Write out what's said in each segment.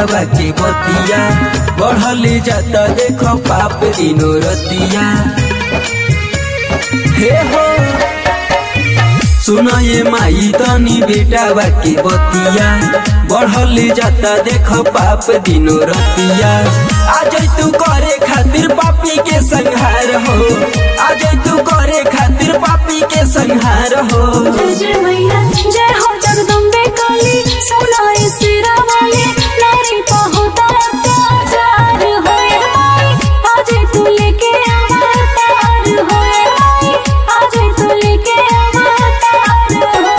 बेटावा के बतिया बढ़ले जाता देखो पाप दिनो रतिया हे हो सुना ये माई तनी बेटावा के बतिया बढ़ले जाता देखो पाप दिनो रतिया आज तू करे खातिर पापी के संहार हो आज तू करे खातिर पापी के संहार हो जय जय मैया जय हो जगदम्बे काली सोनाई सिरा वाली नारी का होता अत्याचार होए माई आज तू लेके अवतार होए माई आज तू लेके अवतार हो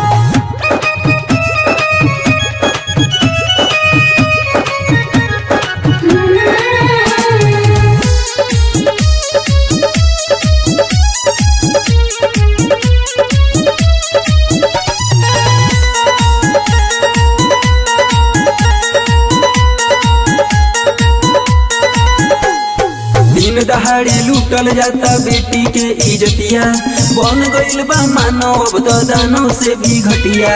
दिन दहाड़ी लूटल जाता बेटी के इजतिया बन गइल बा मानव अब तो दानव से भी घटिया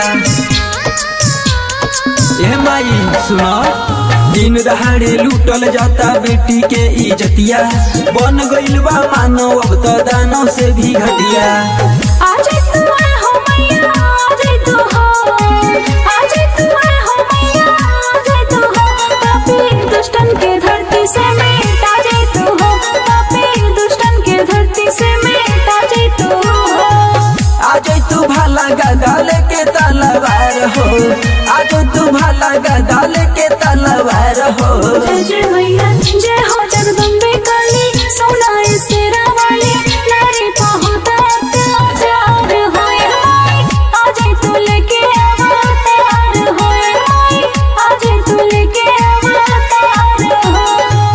ए माई सुनो दिन दहाड़े लूटल जाता बेटी के इजतिया बन गइल बा मानव अब तो दानव से भी घटिया आज तू आए हो मैया आज तू हो आज तू आए हो मैया आज तू हो पापी दुष्टन के धरती से मिटा जे तू हो पापी दुष्टन के धरती से मिटा जे तू हो आज तू भाला गदा लेके तलवार हो आज तू भाला गदा लेके तलवार हो जय जय मैया जय हो जगदम्बे काली सोनाई सिरा वाली नारी का होता अत्याचार होए माई आज तू लेके अवतार होए माई आज तू लेके अवतार हो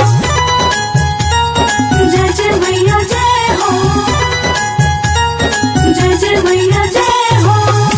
जय जय मैया जय हो जय जय मैया जय हो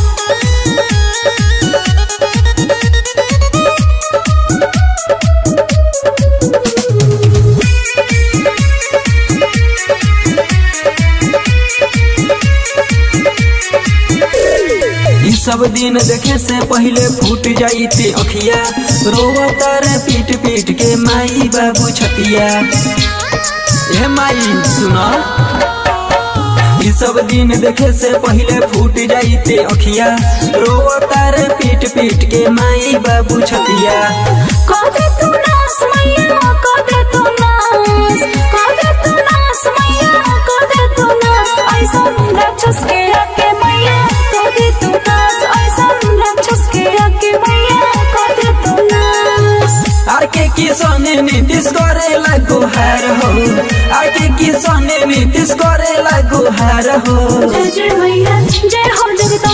ई सब दिन देखे से पहले फूट जाइते अखिया रोवता रे पीट पीट के माई बाबू छतिया ए माई सुना ई सब दिन देखे से पहले फूट जाइते अखिया रोवता रे पीट पीट के माई बाबू छतिया कोदे तू नास मैया कोदे तू नास कोदे तू नास मैया कोदे तू नास ऐसन राक्षस के आके मैया कोदे तू नास ऐसन राक्षस के आके मैया कोदे तू नास आर के किसने नीतिश करे गुहार हो आर के किसने नीतिश करे गुहार हो जय जय मैया जय हो जगदम्बे